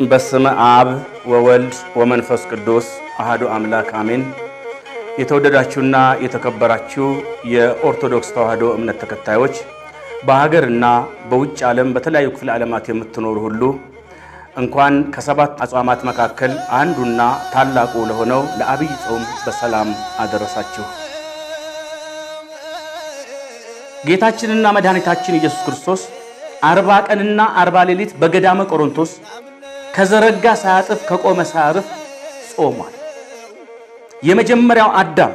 በስመ አብ ወወልድ ወመንፈስ ቅዱስ አሐዱ አምላክ አሜን። የተወደዳችሁና የተከበራችሁ የኦርቶዶክስ ተዋሕዶ እምነት ተከታዮች በሀገርና በውጭ ዓለም በተለያዩ ክፍለ ዓለማት የምትኖሩ ሁሉ እንኳን ከሰባት አጽዋማት መካከል አንዱና ታላቁ ለሆነው ለዐቢይ ጾም በሰላም አደረሳችሁ። ጌታችንና መድኃኒታችን ኢየሱስ ክርስቶስ አርባ ቀንና አርባ ሌሊት በገዳመ ቆሮንቶስ ከዘረጋ ሳያጥፍ ከቆመ ሳያርፍ ጾሟል። የመጀመሪያው አዳም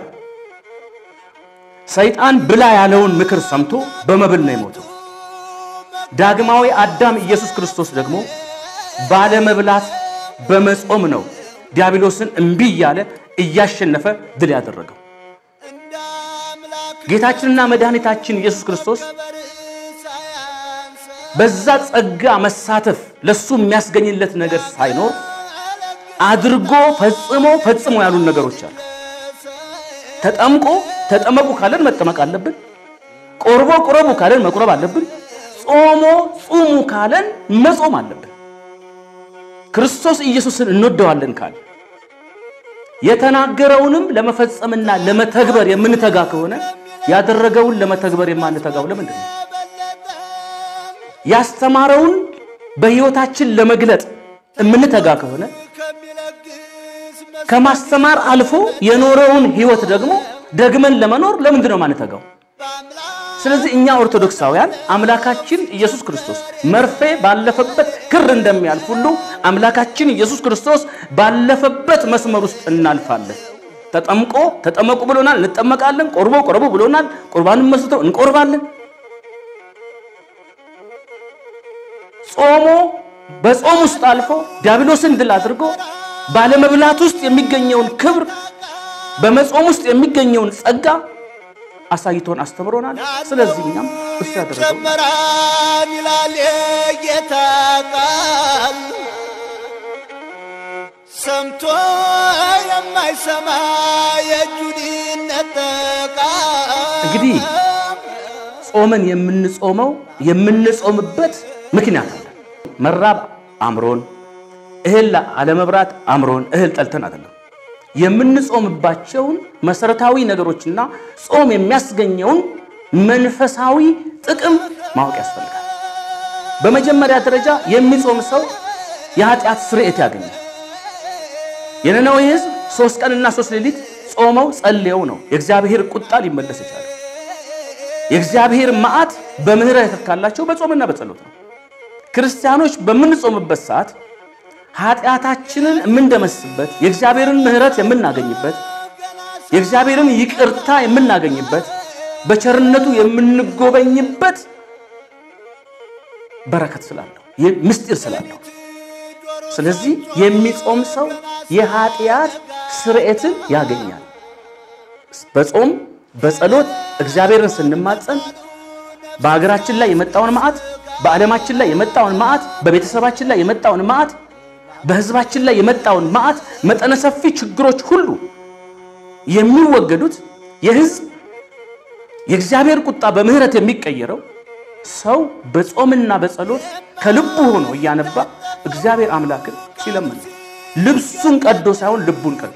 ሰይጣን ብላ ያለውን ምክር ሰምቶ በመብል ነው የሞተው። ዳግማዊ አዳም ኢየሱስ ክርስቶስ ደግሞ ባለመብላት በመጾም ነው ዲያብሎስን እምቢ እያለ እያሸነፈ ድል ያደረገው። ጌታችንና መድኃኒታችን ኢየሱስ ክርስቶስ በዛ ጸጋ መሳተፍ ለሱ የሚያስገኝለት ነገር ሳይኖር አድርጎ ፈጽሞ ፈጽሞ ያሉን ነገሮች አሉ። ተጠምቆ ተጠመቁ ካለን መጠመቅ አለብን። ቆርቦ ቁረቡ ካለን መቁረብ አለብን። ጾሞ ጹሙ ካለን መጾም አለብን። ክርስቶስ ኢየሱስን እንወደዋለን ካለ የተናገረውንም ለመፈጸምና ለመተግበር የምንተጋ ከሆነ ያደረገውን ለመተግበር የማንተጋው ለምንድን ነው? ያስተማረውን በሕይወታችን ለመግለጥ የምንተጋ ከሆነ ከማስተማር አልፎ የኖረውን ሕይወት ደግሞ ደግመን ለመኖር ለምንድን ነው ማንተጋው? ስለዚህ እኛ ኦርቶዶክሳውያን አምላካችን ኢየሱስ ክርስቶስ መርፌ ባለፈበት ክር እንደሚያልፍ ሁሉ አምላካችን ኢየሱስ ክርስቶስ ባለፈበት መስመር ውስጥ እናልፋለን። ተጠምቆ ተጠመቁ ብሎናል፣ እንጠመቃለን። ቆርቦ ቆረቡ ብሎናል፣ ቁርባንን መስርቶ እንቆርባለን። ጾሞ በጾም ውስጥ አልፎ ዲያብሎስን ድል አድርጎ ባለመብላት ውስጥ የሚገኘውን ክብር በመጾም ውስጥ የሚገኘውን ጸጋ አሳይቶን አስተምሮናል። ስለዚህ እኛም እሱ ያደረገው ጨመራን ይላል የጌታ ቃል ሰምቶ የማይሰማ የእጁን ይነጠቃል። እንግዲህ ጾመን የምንጾመው የምንጾምበት ምክንያት አለ። መራብ አምሮን፣ እህል አለመብራት አምሮን፣ እህል ጠልተን አይደለም። የምንጾምባቸውን መሰረታዊ ነገሮችና ጾም የሚያስገኘውን መንፈሳዊ ጥቅም ማወቅ ያስፈልጋል። በመጀመሪያ ደረጃ የሚጾም ሰው የኃጢአት ስርየት ያገኛል። የነነዌ ሕዝብ ሶስት ቀንና ሶስት ሌሊት ጾመው ጸልየው ነው የእግዚአብሔር ቁጣ ሊመለስ ይቻላል። የእግዚአብሔር መዓት በምህረት የተካላቸው በጾምና በጸሎት ነው። ክርስቲያኖች በምንጾምበት ሰዓት ኃጢአታችንን የምንደመስበት የእግዚአብሔርን ምህረት የምናገኝበት የእግዚአብሔርን ይቅርታ የምናገኝበት በቸርነቱ የምንጎበኝበት በረከት ስላለው ምስጢር ስላለው ስለዚህ የሚጾም ሰው የኃጢአት ስርየትን ያገኛል። በጾም በጸሎት እግዚአብሔርን ስንማጸን በሀገራችን ላይ የመጣውን መዓት፣ በዓለማችን ላይ የመጣውን መዓት፣ በቤተሰባችን ላይ የመጣውን መዓት፣ በሕዝባችን ላይ የመጣውን መዓት መጠነ ሰፊ ችግሮች ሁሉ የሚወገዱት የሕዝብ የእግዚአብሔር ቁጣ በምህረት የሚቀየረው ሰው በጾምና በጸሎት ከልቡ ሆኖ እያነባ እግዚአብሔር አምላክን ሲለምን ልብሱን ቀዶ ሳይሆን ልቡን ቀዶ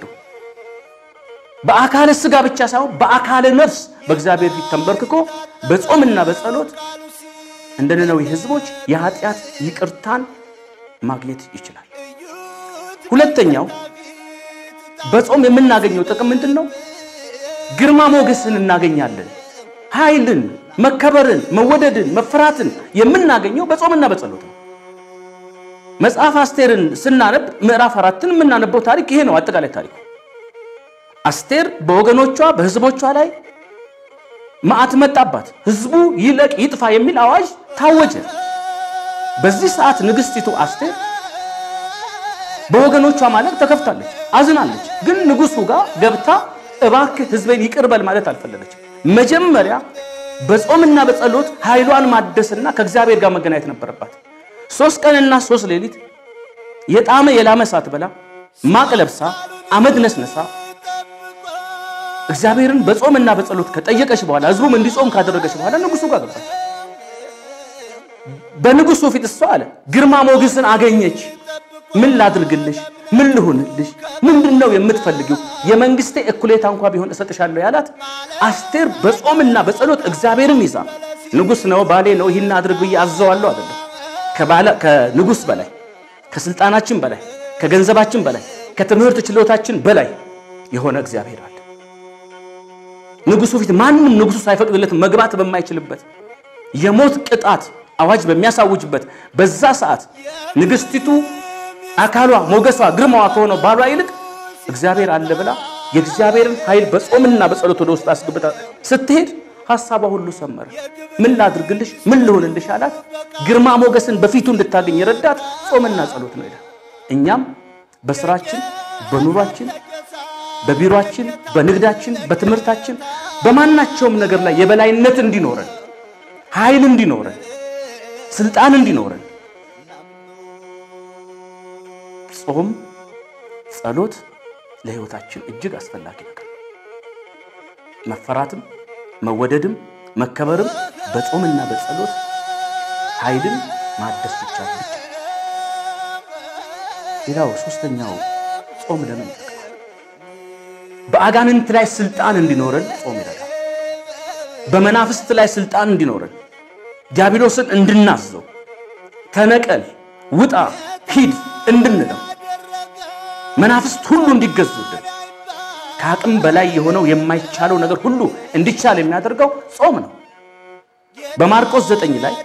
በአካለ ሥጋ ብቻ ሳይሆን በአካለ ነፍስ በእግዚአብሔር ፊት ተንበርክኮ በጾምና በጸሎት እንደ ነነዌ ሕዝቦች የኃጢአት ይቅርታን ማግኘት ይችላል። ሁለተኛው በጾም የምናገኘው ጥቅም ምንድን ነው? ግርማ ሞገስን እናገኛለን። ኃይልን፣ መከበርን፣ መወደድን፣ መፍራትን የምናገኘው በጾምና በጸሎት ነው። መጽሐፍ አስቴርን ስናነብ ምዕራፍ አራትን የምናነበው ታሪክ ይሄ ነው። አጠቃላይ ታሪኩ አስቴር በወገኖቿ በህዝቦቿ ላይ መዓት መጣባት፣ ህዝቡ ይለቅ ይጥፋ የሚል አዋጅ ታወጀ። በዚህ ሰዓት ንግስቲቱ አስቴር በወገኖቿ ማለት ተከፍታለች፣ አዝናለች። ግን ንጉሱ ጋር ገብታ እባክህ ህዝቤን ይቅር በል ማለት አልፈለገችም። መጀመሪያ በጾምና በጸሎት ኃይሏን ማደስና ከእግዚአብሔር ጋር መገናኘት ነበረባት። ሶስት ቀንና ሶስት ሌሊት የጣመ የላመ ሳትበላ ማቅ ለብሳ አመድ ነስነሳ እግዚአብሔርን በጾምና በጸሎት ከጠየቀች በኋላ ህዝቡም እንዲጾም ካደረገች በኋላ ንጉሱ ጋር ገባች። በንጉሱ ፊት እሷ አለ ግርማ ሞገስን አገኘች። ምን ላድርግልሽ? ምን ልሁንልሽ? ምንድን ነው የምትፈልጊው? የመንግስቴ እኩሌታ እንኳ ቢሆን እሰጥሻለሁ ያላት አስቴር በጾምና በጸሎት እግዚአብሔርን ይዛ ንጉሥ ነው ባሌ ነው ይህን አድርግ ብዬ አዘዋለሁ አይደለም። ከባለ- ከንጉሥ በላይ ከስልጣናችን በላይ ከገንዘባችን በላይ ከትምህርት ችሎታችን በላይ የሆነ እግዚአብሔር አለ። ንጉሱ ፊት ማንም ንጉሱ ሳይፈቅድለት መግባት በማይችልበት የሞት ቅጣት አዋጅ በሚያሳውጅበት በዛ ሰዓት ንግስቲቱ አካሏ፣ ሞገሷ፣ ግርማዋ ከሆነው ባሏ ይልቅ እግዚአብሔር አለ ብላ የእግዚአብሔርን ኃይል በጾምና በጸሎት ወደ ውስጥ አስገብታ ስትሄድ ሐሳቧ ሁሉ ሰመረ። ምን ላድርግልሽ? ምን ልሆንልሽ አላት። ግርማ ሞገስን በፊቱ እንድታገኝ የረዳት ጾምና ጸሎት ነው ይላል። እኛም በስራችን፣ በኑሯችን፣ በቢሮአችን፣ በንግዳችን፣ በትምህርታችን፣ በማናቸውም ነገር ላይ የበላይነት እንዲኖረን ኃይል እንዲኖረን ስልጣን እንዲኖረን ጾም፣ ጸሎት ለሕይወታችን እጅግ አስፈላጊ ነገር ነው። መፈራትም መወደድም መከበርም በጾምና በጸሎት ኃይልን ማደስ ይቻል ብቻ። ሌላው ሶስተኛው ጾም ለምን ይጠቅማል? በአጋንንት ላይ ስልጣን እንዲኖረን ጾም ይረዳል። በመናፍስት ላይ ስልጣን እንዲኖረን ዲያብሎስን እንድናዘው ተነቀል፣ ውጣ፣ ሂድ እንድንለው መናፍስት ሁሉ እንዲገዙልን ከአቅም በላይ የሆነው የማይቻለው ነገር ሁሉ እንዲቻል የሚያደርገው ጾም ነው። በማርቆስ ዘጠኝ ላይ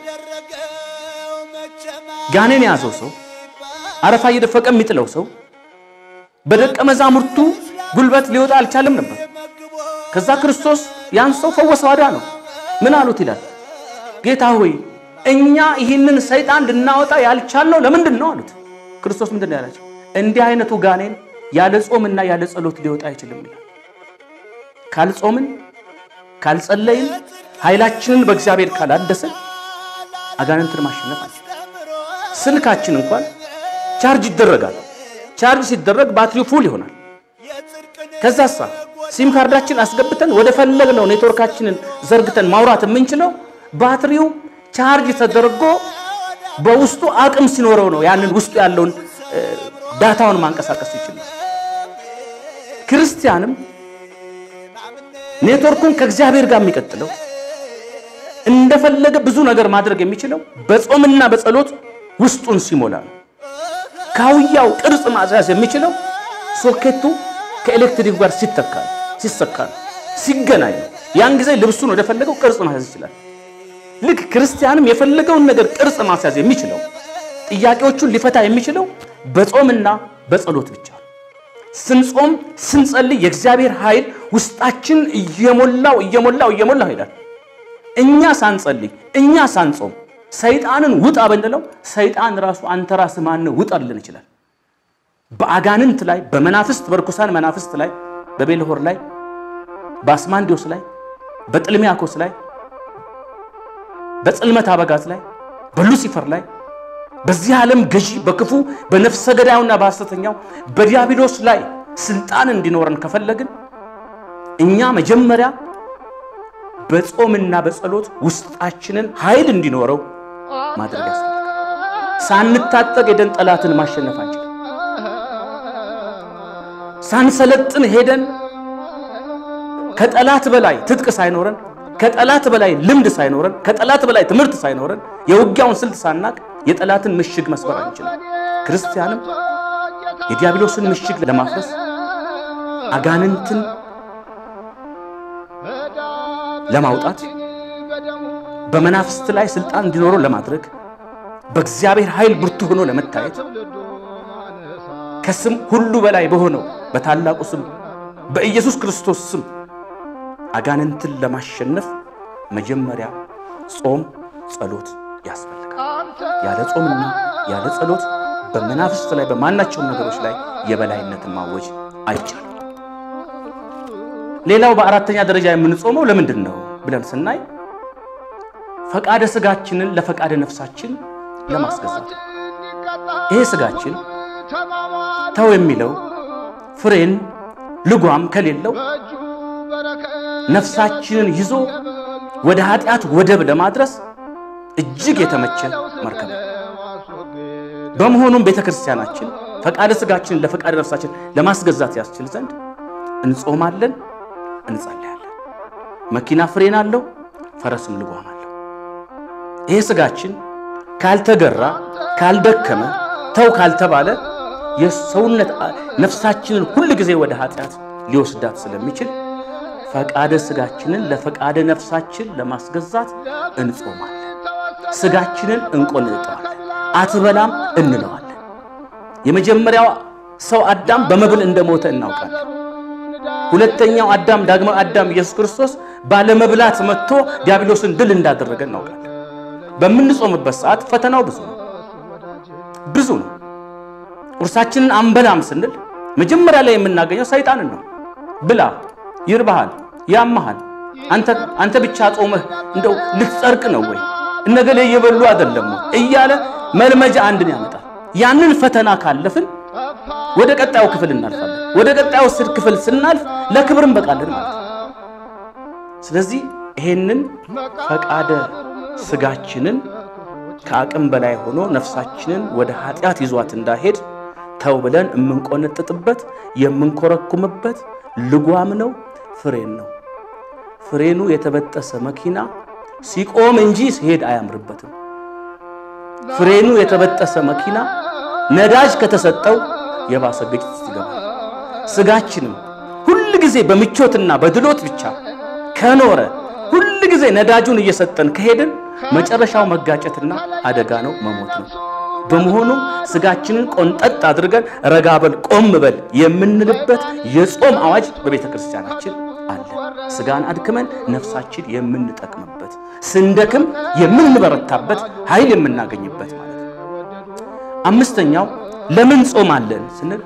ጋኔን የያዘው ሰው አረፋ እየደፈቀ የሚጥለው ሰው በደቀ መዛሙርቱ ጉልበት ሊወጣ አልቻለም ነበር። ከዛ ክርስቶስ ያን ሰው ፈወሰው፣ አዳነው። ምን አሉት ይላል ጌታ ሆይ እኛ ይህንን ሰይጣን ልናወጣ ያልቻልነው ለምንድን ነው አሉት። ክርስቶስ ምንድን ነው ያላቸው? እንዲህ አይነቱ ጋኔን ያለ ጾምና ያለ ጸሎት ሊወጣ አይችልም ይላል። ካልጾምን ካልጸለይን ኃይላችንን በእግዚአብሔር ካላደስን አጋንንትን ማሸነፍ አንችልም። ስልካችን እንኳን ቻርጅ ይደረጋል። ቻርጅ ሲደረግ ባትሪው ፉል ይሆናል። ከዛሳ ሲም ካርዳችን አስገብተን ወደ ፈለግነው ኔትወርካችንን ዘርግተን ማውራት የምንችለው ባትሪው ቻርጅ ተደርጎ በውስጡ አቅም ሲኖረው ነው። ያንን ውስጡ ያለውን ዳታውን ማንቀሳቀስ ይችላል። ክርስቲያንም ኔትወርኩን ከእግዚአብሔር ጋር የሚቀጥለው እንደፈለገ ብዙ ነገር ማድረግ የሚችለው በጾምና በጸሎት ውስጡን ሲሞላ ነው። ካውያው ቅርጽ ማስያዝ የሚችለው ሶኬቱ ከኤሌክትሪክ ጋር ሲተካ ሲሰካ ነው፣ ሲገናኝ ነው። ያን ጊዜ ልብሱን ወደፈለገው ቅርጽ ማስያዝ ይችላል። ልክ ክርስቲያንም የፈለገውን ነገር ቅርጽ ማስያዝ የሚችለው ጥያቄዎቹን ሊፈታ የሚችለው በጾምና በጸሎት ብቻ ነው። ስንጾም ስንጸልይ የእግዚአብሔር ኃይል ውስጣችን እየሞላው እየሞላው እየሞላው ይሄዳል። እኛ ሳንጸልይ እኛ ሳንጾም ሰይጣንን ውጣ ብንለው ሰይጣን ራሱ አንተ ራስህ ማነው ውጣ ሊለን ይችላል። በአጋንንት ላይ በመናፍስት በርኩሳን መናፍስት ላይ በቤልሆር ላይ በአስማንዲዮስ ላይ በጥልሚያኮስ ላይ በጽልመት አበጋዝ ላይ በሉሲፈር ላይ በዚህ ዓለም ገዢ በክፉ በነፍሰ ገዳዩና በሐሰተኛው በዲያብሎስ ላይ ስልጣን እንዲኖረን ከፈለግን እኛ መጀመሪያ በጾምና በጸሎት ውስጣችንን ኃይል እንዲኖረው ማድረግ ያስፈልጋል። ሳንታጠቅ ሄደን ጠላትን ማሸነፍ አንችልም። ሳንሰለጥን ሄደን ከጠላት በላይ ትጥቅ ሳይኖረን ከጠላት በላይ ልምድ ሳይኖረን ከጠላት በላይ ትምህርት ሳይኖረን የውጊያውን ስልት ሳናቅ የጠላትን ምሽግ መስበር አንችልም። ክርስቲያንም የዲያብሎስን ምሽግ ለማፍረስ አጋንንትን ለማውጣት በመናፍስት ላይ ስልጣን እንዲኖረው ለማድረግ በእግዚአብሔር ኃይል ብርቱ ሆኖ ለመታየት ከስም ሁሉ በላይ በሆነው በታላቁ ስም በኢየሱስ ክርስቶስ ስም አጋንንትን ለማሸነፍ መጀመሪያ ጾም፣ ጸሎት ያስፈልጋል። ያለ ጾምና ያለ ጸሎት በመናፍስት ላይ በማናቸውም ነገሮች ላይ የበላይነትን ማወጅ አይቻልም። ሌላው በአራተኛ ደረጃ የምንጾመው ለምንድን ነው ብለን ስናይ ፈቃደ ስጋችንን ለፈቃደ ነፍሳችን ለማስገዛት ይሄ ስጋችን ተው የሚለው ፍሬን ልጓም ከሌለው ነፍሳችንን ይዞ ወደ ኃጢአት ወደብ ለማድረስ እጅግ የተመቸ መርከብ ነው። በመሆኑም ቤተ ክርስቲያናችን ፈቃደ ሥጋችንን ለፈቃደ ነፍሳችን ለማስገዛት ያስችል ዘንድ እንጾማለን፣ እንጸልያለን። መኪና ፍሬን አለው፣ ፈረስም ልጓም አለው። ይሄ ሥጋችን ካልተገራ ካልደከመ ተው ካልተባለ የሰውነት ነፍሳችንን ሁል ጊዜ ወደ ኃጢአት ሊወስዳት ስለሚችል ፈቃደ ሥጋችንን ለፈቃደ ነፍሳችን ለማስገዛት እንጾማለን። ሥጋችንን እንቆንጠዋለን፣ አትበላም እንለዋለን። የመጀመሪያው ሰው አዳም በመብል እንደሞተ እናውቃለን። ሁለተኛው አዳም ዳግማዊ አዳም ኢየሱስ ክርስቶስ ባለመብላት መጥቶ ዲያብሎስን ድል እንዳደረገ እናውቃለን። በምንጾምበት ሰዓት ፈተናው ብዙ ነው፣ ብዙ ነው። ቁርሳችንን አንበላም ስንል መጀመሪያ ላይ የምናገኘው ሰይጣንን ነው። ብላ፣ ይርባሃል፣ ያመሃል፣ አንተ ብቻ ጾመህ እንደው ልትጸድቅ ነው ወይ እነገሌ እየበሉ አይደለም እያለ መልመጃ አንድን ያመጣል። ያንን ፈተና ካለፍን ወደ ቀጣዩ ክፍል እናልፋለን። ወደ ቀጣዩ ስድ ክፍል ስናልፍ ለክብር እንበቃለን ማለት ነው። ስለዚህ ይሄንን ፈቃደ ሥጋችንን ከአቅም በላይ ሆኖ ነፍሳችንን ወደ ኃጢአት ይዟት እንዳሄድ ተው ብለን የምንቆነጥጥበት የምንኮረኩምበት ልጓም ነው፣ ፍሬን ነው። ፍሬኑ የተበጠሰ መኪና ሲቆም እንጂ ሲሄድ አያምርበትም። ፍሬኑ የተበጠሰ መኪና ነዳጅ ከተሰጠው የባሰ ግጭት ይገባል። ሥጋችንም ሁል ጊዜ በምቾትና በድሎት ብቻ ከኖረ ሁል ጊዜ ነዳጁን እየሰጠን ከሄድን መጨረሻው መጋጨትና አደጋ ነው፣ መሞት ነው። በመሆኑም ሥጋችንን ቆንጠጥ አድርገን ረጋ በል ቆም በል የምንልበት የጾም አዋጅ በቤተ ክርስቲያናችን አለ። ሥጋን አድክመን ነፍሳችን የምንጠቅምበት ስንደክም የምንበረታበት ኃይል የምናገኝበት ማለት ነው። አምስተኛው ለምን ጾማለን ስንል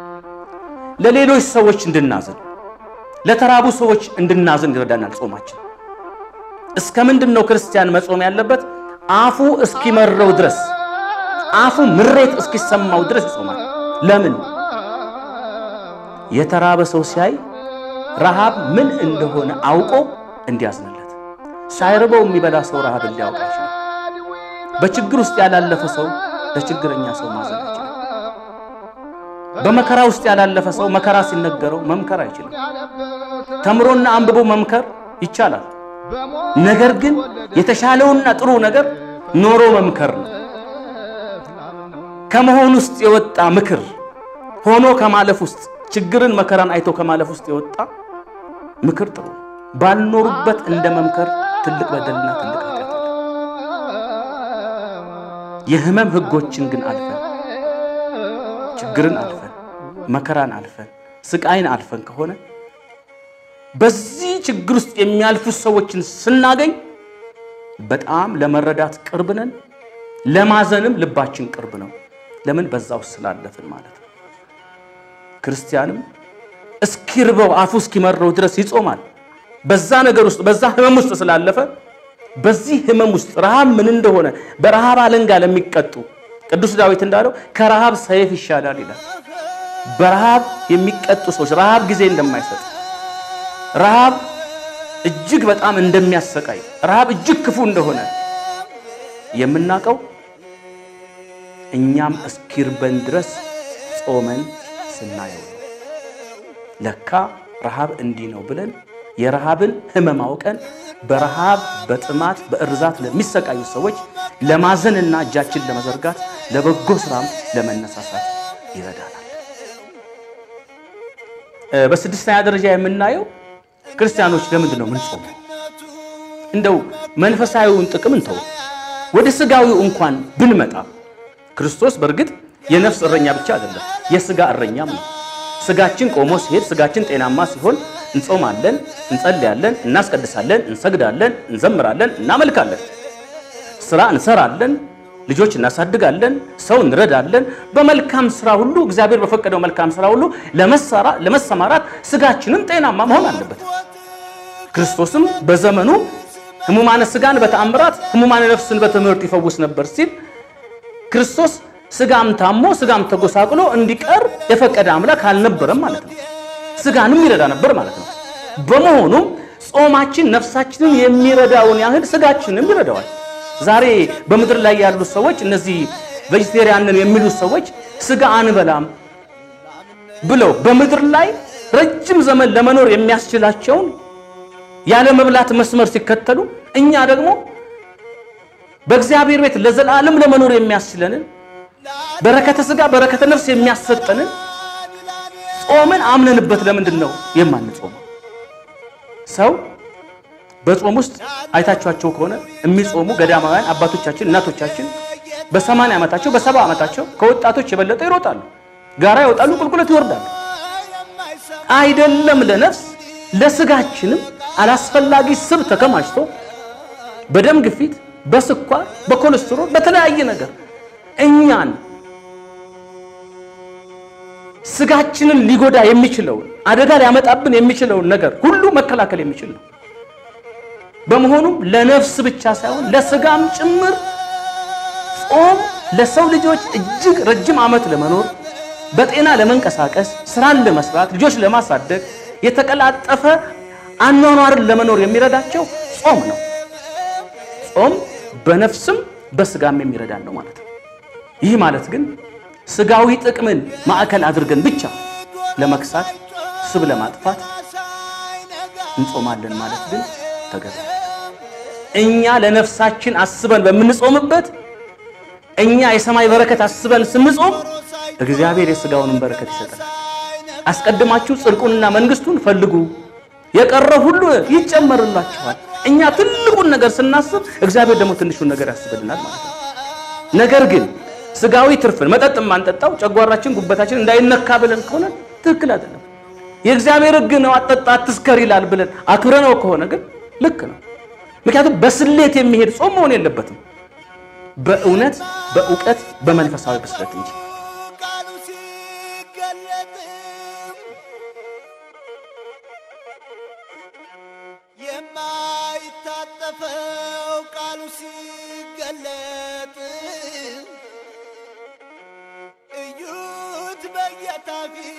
ለሌሎች ሰዎች እንድናዝን፣ ለተራቡ ሰዎች እንድናዝን ይረዳናል። ጾማችን እስከ ምንድን ነው ክርስቲያን መጾም ያለበት? አፉ እስኪመረው ድረስ አፉ ምሬት እስኪሰማው ድረስ ይጾማል። ለምን? የተራበ ሰው ሲያይ ረሃብ ምን እንደሆነ አውቆ እንዲያዝንለት። ሳይርበው የሚበላ ሰው ረሃብ ሊያውቅ አይችልም። በችግር ውስጥ ያላለፈ ሰው ለችግረኛ ሰው ማዘን አይችልም። በመከራ ውስጥ ያላለፈ ሰው መከራ ሲነገረው መምከር አይችልም። ተምሮና አንብቦ መምከር ይቻላል። ነገር ግን የተሻለውና ጥሩ ነገር ኖሮ መምከር ነው። ከመሆን ውስጥ የወጣ ምክር ሆኖ ከማለፍ ውስጥ ችግርን መከራን አይቶ ከማለፍ ውስጥ የወጣ ምክር ጥሩ ነው። ባልኖሩበት እንደ መምከር ትልቅ በደልና ትልቅ ኃጢአት አለ። የሕመም ሕጎችን ግን አልፈን ችግርን አልፈን መከራን አልፈን ስቃይን አልፈን ከሆነ በዚህ ችግር ውስጥ የሚያልፉ ሰዎችን ስናገኝ በጣም ለመረዳት ቅርብ ነን። ለማዘንም ልባችን ቅርብ ነው። ለምን? በዛ ውስጥ ስላለፍን ማለት ነው። ክርስቲያንም እስኪርበው አፉ እስኪመረው ድረስ ይጾማል። በዛ ነገር ውስጥ በዛ ህመም ውስጥ ስላለፈ በዚህ ህመም ውስጥ ረሃብ ምን እንደሆነ በረሃብ አለንጋ ለሚቀጡ ቅዱስ ዳዊት እንዳለው ከረሃብ ሰይፍ ይሻላል ይላል። በረሃብ የሚቀጡ ሰዎች ረሃብ ጊዜ እንደማይሰጥ ረሃብ እጅግ በጣም እንደሚያሰቃይ ረሃብ እጅግ ክፉ እንደሆነ የምናውቀው እኛም እስኪርበን ድረስ ጾመን ስናየው ነው። ለካ ረሃብ እንዲህ ነው ብለን የረሃብን ህመም አውቀን በረሃብ በጥማት በእርዛት ለሚሰቃዩ ሰዎች ለማዘንና እጃችን ለመዘርጋት ለበጎ ስራም ለመነሳሳት ይረዳናል። በስድስተኛ ደረጃ የምናየው ክርስቲያኖች ለምንድን ነው ምንጾመው? እንደው መንፈሳዊውን ጥቅም እንተው፣ ወደ ስጋዊው እንኳን ብንመጣ ክርስቶስ በእርግጥ የነፍስ እረኛ ብቻ አይደለም፣ የስጋ እረኛም ነው። ስጋችን ቆሞ ሲሄድ፣ ስጋችን ጤናማ ሲሆን እንጾማለን፣ እንጸልያለን፣ እናስቀድሳለን፣ እንሰግዳለን፣ እንዘምራለን፣ እናመልካለን፣ ስራ እንሰራለን፣ ልጆች እናሳድጋለን፣ ሰው እንረዳለን። በመልካም ስራ ሁሉ እግዚአብሔር በፈቀደው መልካም ስራ ሁሉ ለመሰማራት ስጋችንም ጤናማ መሆን አለበት። ክርስቶስም በዘመኑ ሕሙማነ ስጋን በተአምራት ሕሙማነ ነፍስን በትምህርት ይፈውስ ነበር ሲል ክርስቶስ ስጋም ታሞ ስጋም ተጎሳቅሎ እንዲቀር የፈቀደ አምላክ አልነበረም ማለት ነው። ስጋንም ይረዳ ነበር ማለት ነው። በመሆኑም ጾማችን ነፍሳችንን የሚረዳውን ያህል ስጋችንም ይረዳዋል። ዛሬ በምድር ላይ ያሉ ሰዎች እነዚህ ቬጅቴሪያንን የሚሉት ሰዎች ስጋ አንበላም ብለው በምድር ላይ ረጅም ዘመን ለመኖር የሚያስችላቸውን ያለ መብላት መስመር ሲከተሉ እኛ ደግሞ በእግዚአብሔር ቤት ለዘላለም ለመኖር የሚያስችለንን በረከተ ስጋ በረከተ ነፍስ የሚያሰጠንን ጾምን አምነንበት ለምንድን ነው የማንጾመው? ሰው በጾም ውስጥ አይታችኋቸው ከሆነ የሚጾሙ ገዳማውያን አባቶቻችን እናቶቻችን በሰማንያ ዓመታቸው በሰባ ዓመታቸው ከወጣቶች የበለጠ ይሮጣሉ፣ ጋራ ይወጣሉ፣ ቁልቁለት ይወርዳሉ። አይደለም ለነፍስ ለስጋችንም አላስፈላጊ ስብ ተከማችቶ በደም ግፊት፣ በስኳር፣ በኮሌስትሮል በተለያየ ነገር እኛን ስጋችንን ሊጎዳ የሚችለውን አደጋ ሊያመጣብን የሚችለውን ነገር ሁሉ መከላከል የሚችል ነው። በመሆኑም ለነፍስ ብቻ ሳይሆን ለስጋም ጭምር ጾም ለሰው ልጆች እጅግ ረጅም ዓመት ለመኖር በጤና ለመንቀሳቀስ፣ ስራን ለመስራት፣ ልጆች ለማሳደግ፣ የተቀላጠፈ አኗኗርን ለመኖር የሚረዳቸው ጾም ነው። ጾም በነፍስም በስጋም የሚረዳን ነው ማለት ነው። ይህ ማለት ግን ስጋዊ ጥቅምን ማዕከል አድርገን ብቻ ለመክሳት ስብ ለማጥፋት እንጾማለን ማለት ግን ተገቢ እኛ ለነፍሳችን አስበን በምንጾምበት እኛ የሰማይ በረከት አስበን ስንጾም እግዚአብሔር የስጋውንም በረከት ይሰጠናል። አስቀድማችሁ ጽድቁንና መንግስቱን ፈልጉ የቀረው ሁሉ ይጨመርላችኋል። እኛ ትልቁን ነገር ስናስብ እግዚአብሔር ደግሞ ትንሹን ነገር ያስብልናል ማለት ነው። ነገር ግን ስጋዊ ትርፍን መጠጥ የማንጠጣው ጨጓራችን፣ ጉበታችን እንዳይነካ ብለን ከሆነ ትክክል አይደለም። የእግዚአብሔር ሕግ ነው አጠጣ አትስከር ይላል ብለን አክብረነው ከሆነ ግን ልክ ነው። ምክንያቱም በስሌት የሚሄድ ጾም መሆን የለበትም። በእውነት በእውቀት በመንፈሳዊ ብስለት እንጂ ቃሉ ሲገለጥም የማይታጠፈው ቃሉ ሲገለጥ እዩት በጌታ ፊት